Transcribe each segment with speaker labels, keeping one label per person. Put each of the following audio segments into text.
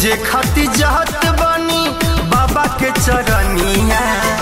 Speaker 1: पूजे खातिर जात बानी बाबा के चरनिया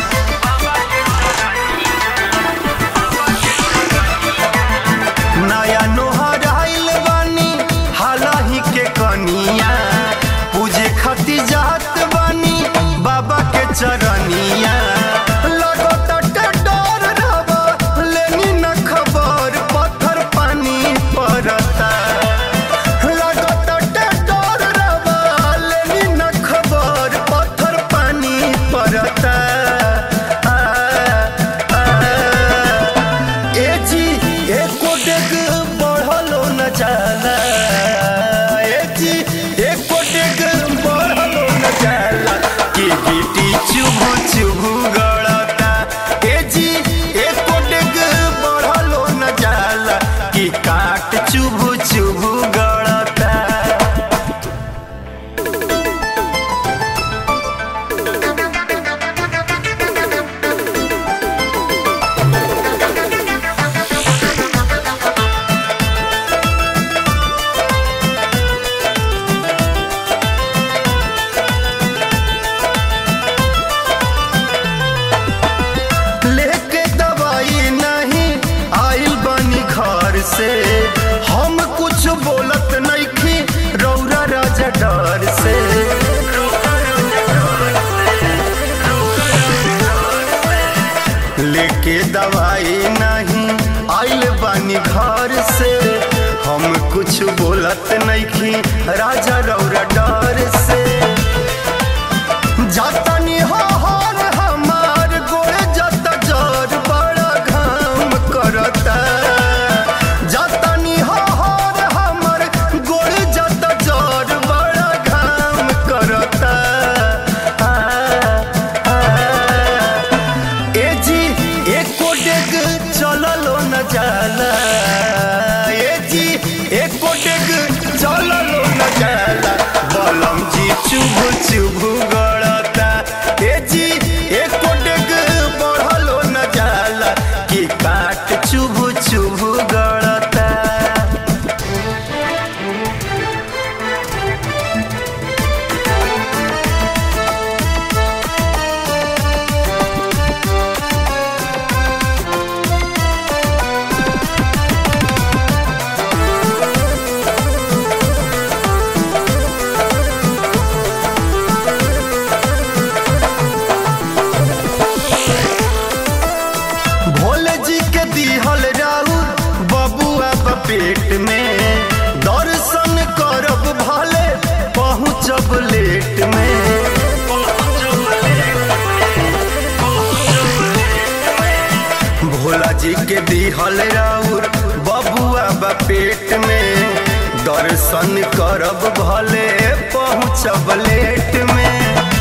Speaker 1: नया नोहर आइल बानी हालही के कनिया पूजे खातिर जात बानी बाबा के चरनिया लगता डर रवा लेनी न खबर पत्थर पानी पड़ता लगता डर रवा लेनी न खबर पत्थर पानी पड़ता आ, आ, ए जी एको डेग बढ़लो न जाला ए जी एको डेग बढ़लो न जाला कि गिटी चुभु चुभु गड़ता ए जी एको डेग बढ़लो न जाला कि काट चुभु चुभु गड़ता लेके दवाई नहीं आइल बनी घर से हम कुछ बोलत नहीं रौरा राजा डर से लेके दवाई नहीं आइल बनी घर से हम कुछ बोलत नहीं राजा रौरा डर से जातनी हो हर हमार गोरे जत जर बड़ा घाम करता जातनी हो हर हमार गोरे जत जर बड़ा घाम करता आ, आ, ए जी एको डेग चललो न जाला ए जी एको डेग चललो न जाला बलम जी चुभ चुभ गड़ता ए जी एको डेग बढ़लो न जाला कि काट चुभ चुभ गड़ता भोले जी के दिहल राउर बबुआ बा पेट में दर्शन करब भले पहुँचब लेट में भोला जी के दिहल राउर बबुआ बा पेट में दर्शन करब भले पहुँचब लेट में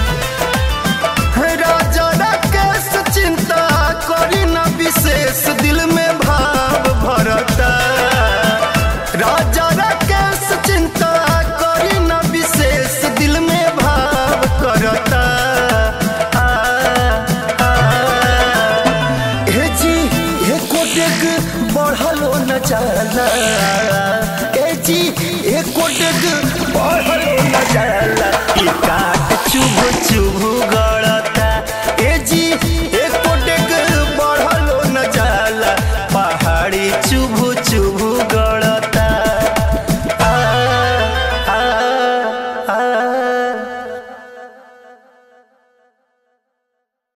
Speaker 1: राजा राकेश चिंता करी न विशेष दिल में भाव भरता राजा राकेश चिंता करी न विशेष दिल में भाव करता आ, आ, हे जी हे कोटेक बढ़लो न जाला ए जी हे कोटेक बढ़लो न जाला ई का